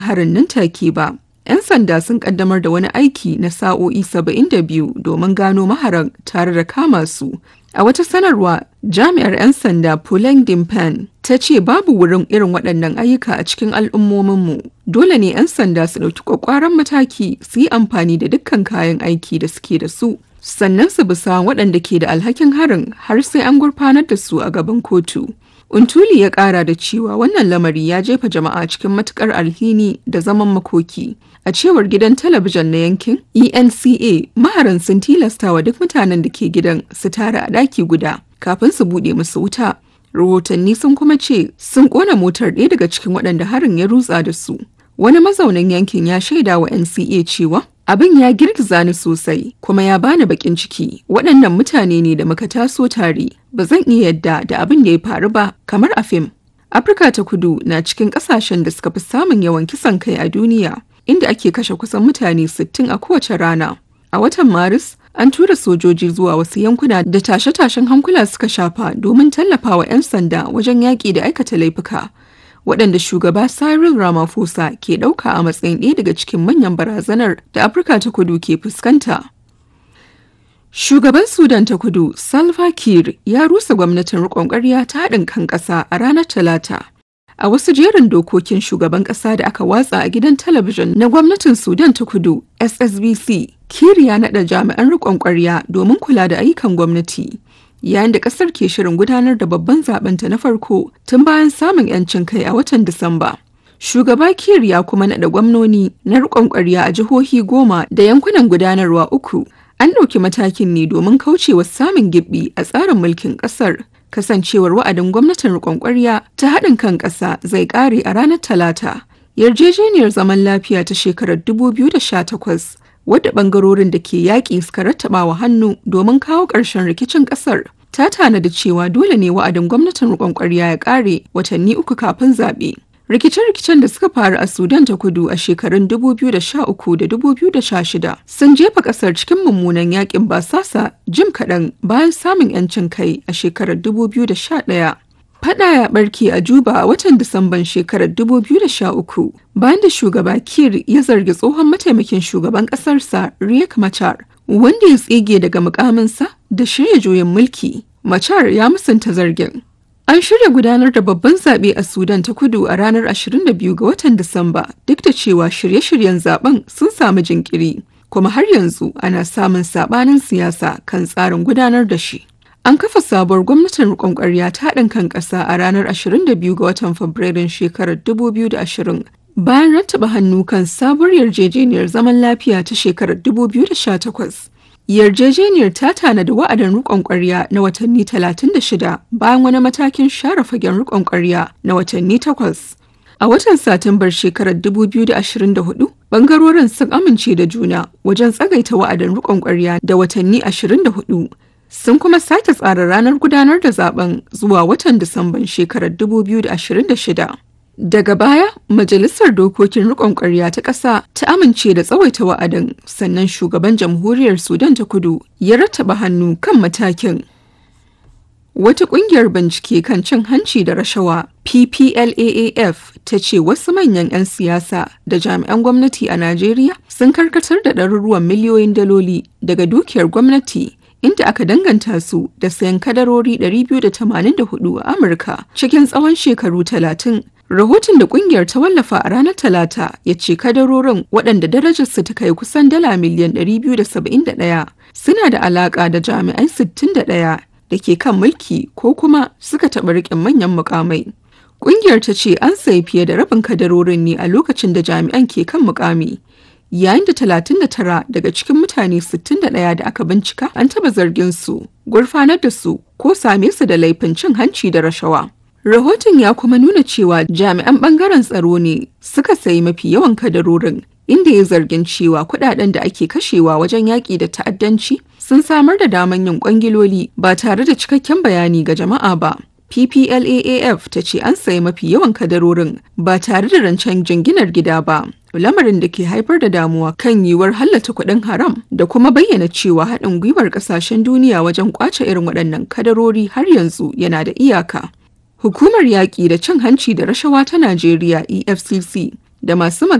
harin nan take ba. 'Yan sanda sun kaddamar da wani aiki na sa'o'i 72 domin gano maharan tare da kama su. A wata sanarwa, jami'ar 'yan sanda Puleng Dimpan ta ce babu wurin irin waɗannan ayyuka a cikin al'ummominmu. Dole ne 'yan sanda su ɗauki ƙwaƙwaran mataki su yi amfani da dukkan kayan aiki da suke da su. Sannan su bisa waɗanda ke da alhakin harin har sai an gurfanar da su a gaban kotu. Untuli ya ƙara da cewa wannan lamari ya jefa jama'a cikin matuƙar alhini da zaman makoki. A cewar gidan talabijin na yankin ENCA, maharan sun tilasta wa duk mutanen da ke gidan su tara a ɗaki guda kafin su buɗe musu wuta. Rahotanni sun kuma ce sun ƙona motar ɗaya daga cikin waɗanda harin ya rutsa da su. Wani mazaunin yankin ya shaida wa NCA cewa abin ya girgiza ni sosai kuma ya bani bakin ciki waɗannan mutane ne da muka taso tare ba zan iya yadda da abin da ya faru ba kamar a fim. Afirka ta kudu na cikin ƙasashen da suka fi samun yawan kisan kai a duniya inda ake kashe kusan mutane 60 a kowace rana. A watan Maris, an tura sojoji zuwa wasu yankuna da tashe-tashen hankula suka shafa domin tallafawa 'yan sanda wajen yaƙi da aikata laifuka. Waɗanda shugaba Cyril Ramaphosa ke ɗauka a matsayin ɗaya daga cikin manyan barazanar da Afirka ta kudu ke fuskanta. Shugaban Sudan ta kudu, Salva Kiir, ya rusa gwamnatin riƙon ƙwarya ta haɗin kan ƙasa a ranar Talata. A wasu jerin dokokin shugaban ƙasa da aka watsa a gidan talabijin na gwamnatin Sudan ta kudu SSBC, Kir ya naɗa jami'an riƙon ƙwarya domin kula da ayyukan gwamnati. Yayin da ƙasar ke shirin gudanar da babban zaɓenta na farko tun bayan samun 'yancin kai a watan Disamba. Shugaba Kir ya kuma naɗa gwamnoni na riƙon ƙwarya a jihohi goma da yankunan gudanarwa uku. An ɗauki matakin ne domin kaucewa samun gibbi a tsarin mulkin ƙasar kasancewar wa'adin gwamnatin riƙon ƙwarya ta haɗin kan ƙasa zai ƙare a ranar talata yarjejeniyar zaman lafiya ta shekarar 2018 wadda ɓangarorin da ke yaƙi suka rattaba wa hannu domin kawo ƙarshen rikicin ƙasar ta tanada cewa dole ne wa'adin gwamnatin riƙon ƙwarya ya ƙare watanni uku kafin zaɓe rikice-rikicen da suka faru a sudan ta kudu a shekarun 2013 da 2016 sun jefa kasar cikin mummunan yakin basasa jim kaɗan bayan samun 'yancin kai a shekarar 2011 Fada ya barke a Juba a watan Disamban shekarar 2013 bayan da shugaba Kir ya zargi tsohon mataimakin shugaban ƙasarsa Riek Machar wanda ya tsige daga mukaminsa da shirya juyin mulki. Machar ya musanta zargin. An shirya gudanar da babban zaɓe a Sudan ta kudu a ranar 22 ga watan Disamba duk da cewa shirye-shiryen zaben sun samu jinkiri, kuma har yanzu ana samun saɓanin siyasa kan tsarin gudanar da shi. An kafa sabuwar gwamnatin riƙon ƙwarya ta haɗin kan ƙasa a ranar 22 ga watan Fabrairun shekarar 2020 bayan rattaba hannu kan sabuwar yarjejeniyar zaman lafiya ta shekarar 2018. Yarjejeniyar ta tanada wa'adin rikon ƙwarya na watanni 36 bayan wani matakin share fagen rikon ƙwarya na watanni 8. A watan Satumbar shekarar 2024, bangarorin sun amince da juna wajen tsagaita wa'adin rikon ƙwarya da watanni 24. Sun kuma sake tsara ranar gudanar da zaben zuwa watan Disamban shekarar 2026. Daga baya, Majalisar Dokokin Rikon Ƙwarya ta ƙasa ta amince da tsawaita wa'adin sannan shugaban jamhuriyar Sudan ta kudu ya rattaba hannu kan matakin. Wata ƙungiyar bincike kan cin hanci da rashawa PPLAAF ta ce wasu manyan 'yan siyasa da jami'an gwamnati a Najeriya sun karkatar da ɗaruruwan miliyoyin daloli daga dukiyar gwamnati inda aka danganta su da sayan kadarori 284 a Amurka cikin tsawon shekaru 30. Rahoton da kungiyar ta wallafa a ranar Talata ya ce kadarorin waɗanda darajarsu ta kai kusan dala miliyan 271 suna da alaƙa da jami'ai 61 da ke kan mulki ko kuma suka taɓa riƙin manyan mukamai. Kungiyar ta ce an sayi fiye da rabin kadarorin ne a lokacin da jami'an ke kan mukami. Yayin da 39 daga cikin mutane 61 da aka bincika an taɓa zargin su, gurfanar da su ko same su da laifin cin hanci da rashawa. Rahoton ya kuma nuna cewa jami'an bangaren tsaro ne suka sayi mafi yawan kadarorin inda ya zargin cewa kudaden da ake kashewa wajen yaƙi da ta'addanci sun samar da daman yin kwangiloli ba tare da cikakken bayani ga jama'a ba. PPLAAF ta ce an sayi mafi yawan kadarorin ba tare da rancen jinginar gida ba. Lamarin da ke haifar da damuwa kan yiwuwar hallata kuɗin haram da kuma bayyana cewa haɗin gwiwar ƙasashen duniya wajen ƙwace irin waɗannan kadarori har yanzu yana da iyaka. Hukumar yaƙi da cin hanci da rashawa ta Najeriya EFCC da masu